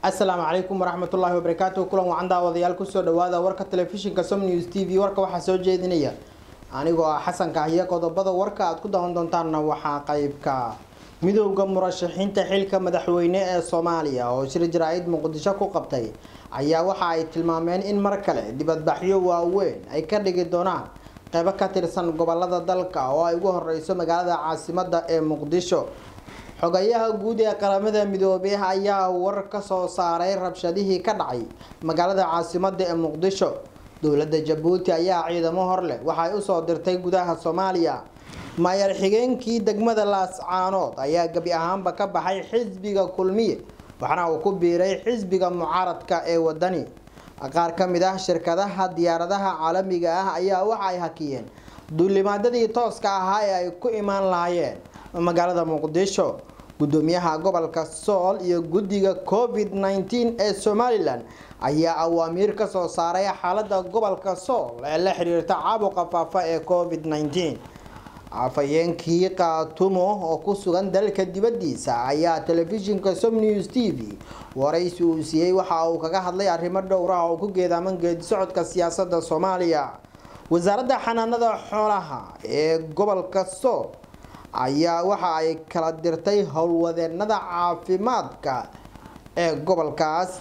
asalaamu calaykum waraxmatullaahi wabarakaatu kulan wacan daawadayaal kusoo dhawaada warka telefishinka som news t v warka waxaa soo jeedinaya anigoo ah xasan kahyo qodobada warka aad ku daawan doontaanna waxaa qeybka midowda murashaxiinta xilka madaxweyne ee soomaaliya oo shir jaraa-id muqdisho ku qabtay ayaa waxa ay tilmaameen in mar kale dibadbaxyo waaweyn ay ka dhigi doonaan qeybo ka tirsan gobolada dalka oo ay ugu horeyso magaalada caasimada ee muqdisho xogayaha guud ee qaramada midoobey ayaa war ka soo saaray rabshadihii ka dhacay magaalada caasimada ee muqdisho dowladda jabuuti ayaa ciidamo hor leh waxay usoo dirtay gudaha soomaaliya maayar xigeenkii degmada laascaanood ayaa gebi ahaanba ka baxay xisbiga kulmiye waxaana uu ku biiray xisbiga mucaaradka ee wadani qaar ka mid ah shirkadaha diyaaradaha caalamiga ah ayaa waxa ay hakiyeen duulimaadadii tooska ahaa ee ay ku imaan lahaayeen magaalada muqdisho gudoomiyaha gobolka sool iyo guddiga covid nneteen ee somalilan ayaa awaamiir ka soo saaray xaalada gobolka sool ee la xiriirta caabuqa faafa ee covid nneteen afhayeenkii kaatumo oo ku sugan dalka dibadiisa ayaa telefishinka som news t v waraysi uu siiyey waxa uu kaga hadlay arrimo dhowr ah oo ku geedaaman geedi socodka siyaasada soomaaliya wasaaradda xanaanada xoolaha ee gobolka sool ayaa waxa ay kala dirtay howlwadeenada caafimaadka ee gobolkaas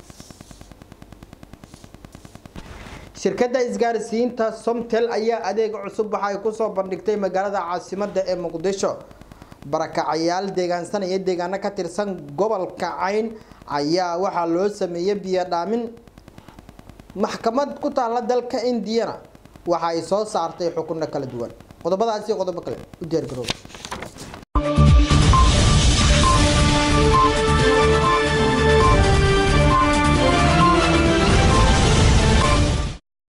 shirkadda isgaarsiinta somtel ayaa adeeg cusub waxay kusoo bandhigtay magaalada caasimada ee muqdisho barakacayaal deegaansanaya deegaano ka tirsan gobolka cayn ayaa waxaa loo sameeyey biyo dhaamin maxkamad ku taalla dalka indiyana waxa ay soo saartay xukunno kala duwan qodobadaasi qodobo kale u diyaargarooba